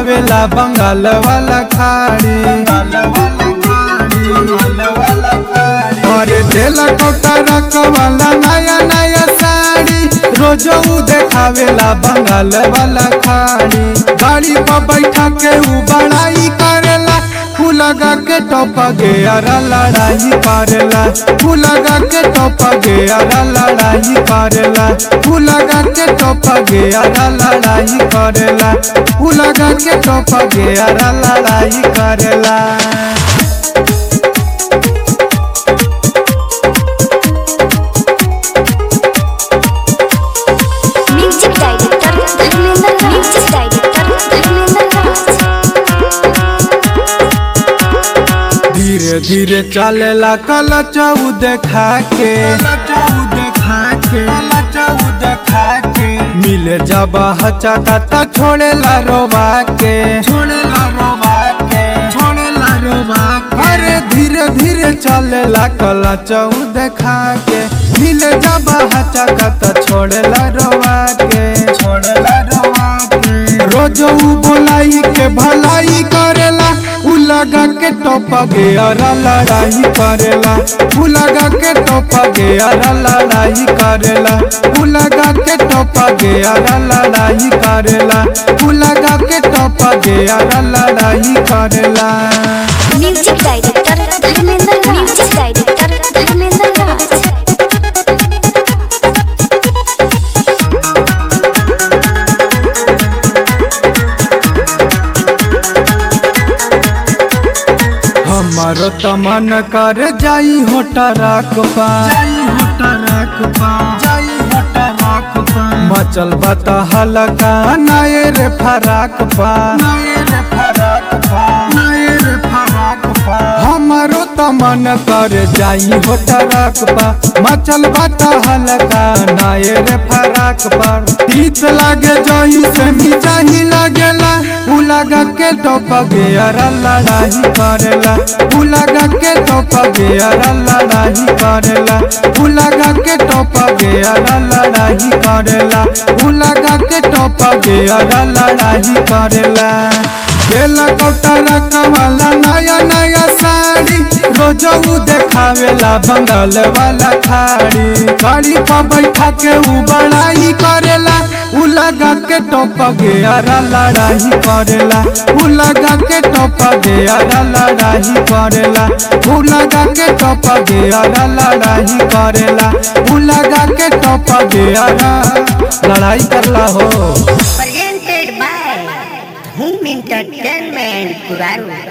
देखावेला बंगाल वाला खाड़ी अरे देला कोटा रखवाला नया नया साड़ी रोज ऊ देखावेला बंगाल वाला खाड़ी गाड़ी पर बैठा के ऊ बड़ाई करेला फूलगा के टोप गे अरा लड़ाई करेला फूलगा के टोप गे अरा लड़ाई करेला फूलगा के टोप गे अरा लड़ाई करेला फूलगा के टोप गे अरा लड़ाई करेला music director Dharmendra music director Dharmendra Raj धीरे धीरे चलेला कल चऊ देखा के मिले जब हचका त छोड़ेला रोबा के छोड़ेला रोबा के छोड़ेला रोबा के अरे धीरे धीरे चलेला कल चऊ देखा के मिले जब हचका त छोड़ेला रोबा के छोड़ेला रोबा के रोज ऊ बोलाई के भलाई करेला उ लगा के टोप गे अरा लड़ाई करेला उ लगा के टोप गे अरा लड़ाई करेला उ लगा के टोप गे अरा लड़ाई करेला उ लगा के टोप गे अरा लड़ाई करेला music director Dharmendra music director Dharmendra Raj हमारो त मन कर जाई होटराक पा जाई होटराक पा जाई होटराक पा मचल बता हलका नाये रे फराक पा नाये रे फराक पा नाये रे फराक पा हमारो त मन कर जाई होटराक पा मचल बता हलका नाये रे फराक पा तीत लागे जही से भी जाही लागेला उ लगा के टोप गे अरा लड़ाई करेला उ लगा के टोप गे अरा लड़ाई करेला उ लगा के टोप गे अरा लड़ाई करेला उ लगा के टोप गे अरा लड़ाई करेला केला कोटा रखवाला नया नया साड़ी रोज ऊ देखावेला बंगाल वाला खाड़ी गाड़ी पर बैठा के ऊ बड़ाई करेला उ लगा के टोप गे अरा लड़ाई करेला उ लगा के टोप गे अरा लड़ाई करेला उ लगा के टोप गे अरा लड़ाई करेला उ लगा के टोप गे अरा लड़ाई करला हो presented by Home Entertainment Kuraru.